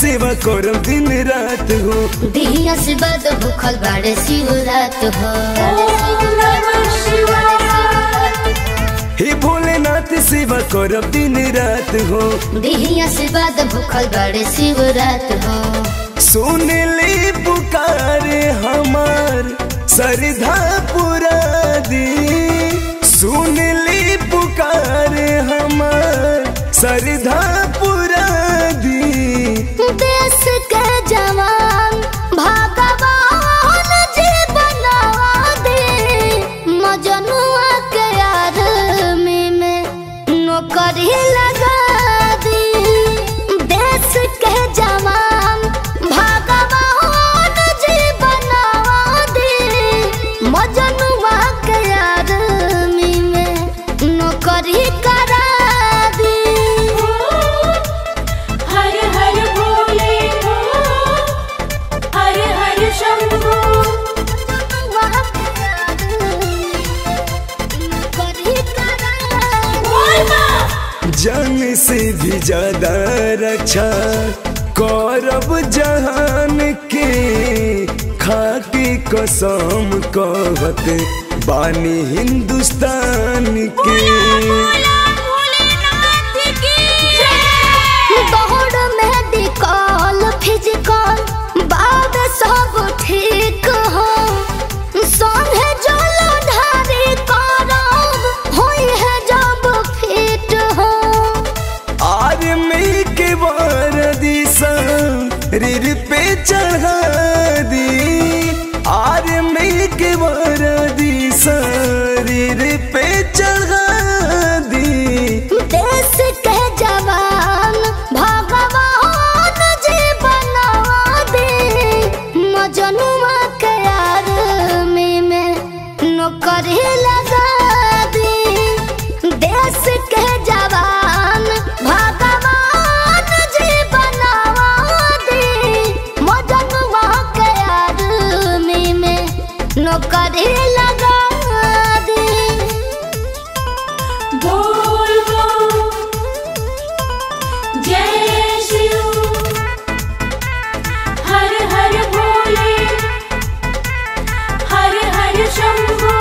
सेवा करम दिन रात हो दिहिया से बाद भूखल बाड़े शिवरात हो हे भोलेनाथ सेवा करम दिन रात हो दिहिया से बाद भूखल बाड़े शिवरात हो सुन ले पुकारे हमार सरधा पुरा दी सुन ले पुकारे हमार सरधा पुरा दी देश के जवान भगवान जी बनवा दे मजनुआ के आर्मी में नौकरी लगा दी देश के जवान भगवान जी बनवा दे मजनुआ के आर्मी में नौकरी करा दी हर हर भोले हो हर हर शंभो जान से भी ज्यादा रक्षा करब जहान के खाके कसम कहत बानी हिंदुस्तान के दौड़ मेडिकल फिजिकल बाद सब ठीक हो संगे जल ढारी करब होई है जब फिट हो आर्मी के वर्दी शरीर पे चढ़ा दी आर्मी के वर्दी शरीर पे चढ़ा दी देश के जवान भगवान जी बनवा दे मजनुआ के आर्मी में नौकरी लगा दी देश के जवान भगवान जी बनवा दे मजनुआ के आर्मी में नौकरी लगा दी बोल बो जय शिव हर हर भोले हर हर शंभो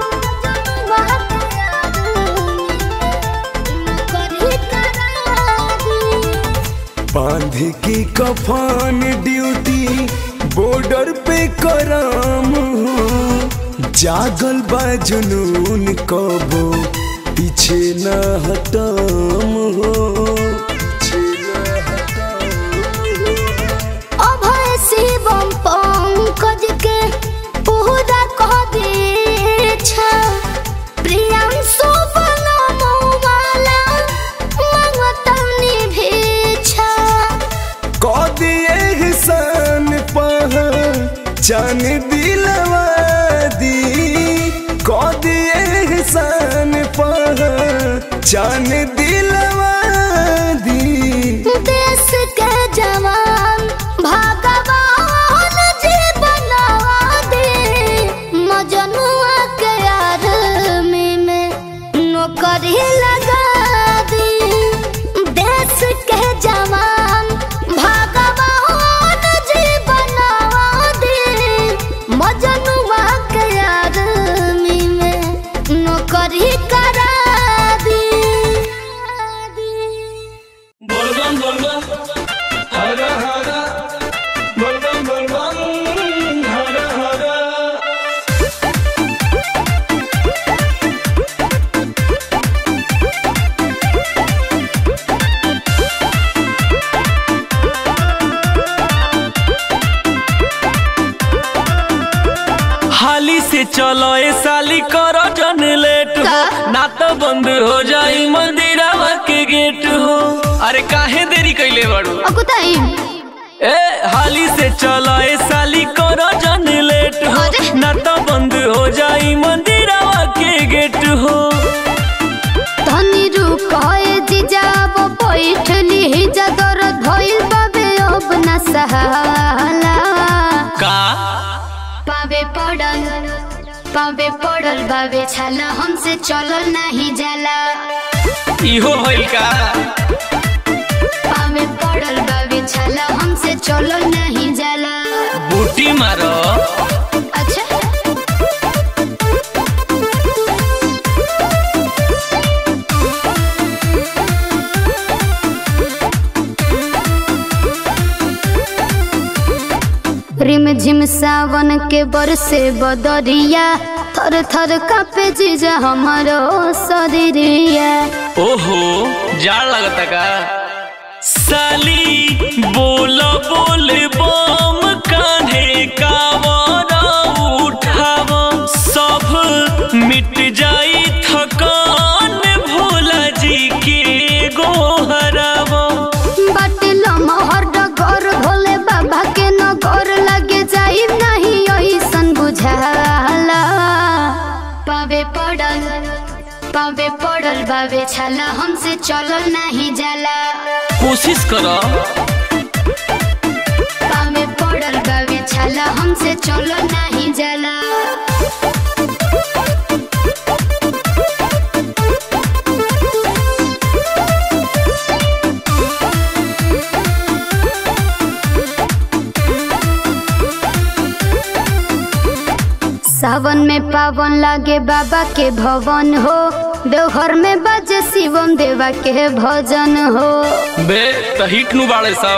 बांध की कफान ड्यूटी बॉर्डर पे कराम हो जागल बा जुनून कबो पीछे न हटाम हो पीछे न हटाम हो। अभय शिवम पंकज के पूरा कह दे छा प्रियांशु बनमो वाला मंगतनी भेछा कह दिए एहसान पहचान दिलवा दी कह दिए एहसान पहचान दिलवा दी देश के जवान भगवान जी बनवा दे मजनुआ के आर्मी में नौकरी लगा दी देश के जवान भगवान जी बनवा दे मजनुआ के आर्मी में नौकरी करा दी बोलबम बोलबम हर हर बोलबम बोलबम हर हर हाली से चलो ए साली करो जन लेट हो का? ना तो बंद हो जाई मंदिरवा के गेट हो अरे काहे देरी कैले बड़ू अकुताई ए हाली से चलो ए साली करो जन लेट हो अरे। ना तो बंद हो जाई मंदिरवा के गेट हो धनी रुकाए जिजाब बैठली हिजा दर्द भइल बाबे अब न सहाला का पावे पड़ल पावे पड़ल बाबे छाला हमसे चलल नहीं जाला इहो होइल का पावे पड़ल बाबे छाला हमसे चलल नहीं जाला बूटी मारो अच्छा रिम झिम सावन के बरसे बदरिया थर थर कापे जीजा हमारो शरीरिया ओहो जाड़ लगता का साली बोल बोल बम कान्हे कावरा उठाव सब मिट जाई थकान भोला जी के गोहराव बाटिल मोहर डगर भोले बाबा के नगर लगे जाई नहीं ऐसन बुझाला पावे पड़ल पावे पड़ल बावे छाला हमसे चलल नहीं जाला कोशिश करो पावे पड़ल बावे छाला हमसे चलल नहीं जाला सावन में पावन लागे बाबा के भवन हो देवघर में बाजे शिवम देवा के भजन हो बे त हिट नु बाड़े सा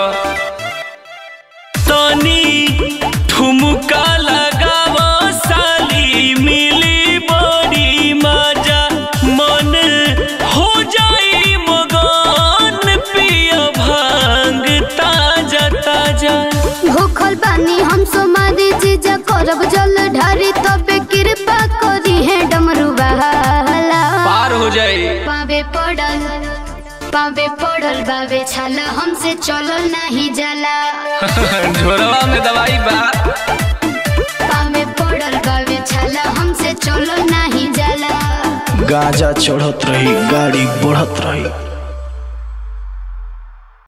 तनी ठुमका लगाव साली मिली बड़ी मजा मन हो जाई मगन पिया भांग ताजा ताजा भूखल बानी हम सोमारी जीजा करब जल ढारी तबे कृपा करी है डमरू बहाला पार हो जाए पावे पड़ल पावे पड़ल बावे छाला हमसे चलल नहीं जाला झोरवा में दवाई बा पावे पड़ल बावे छाला हमसे चलल नहीं जाला गाजा चढ़त रही गाड़ी बढ़त रही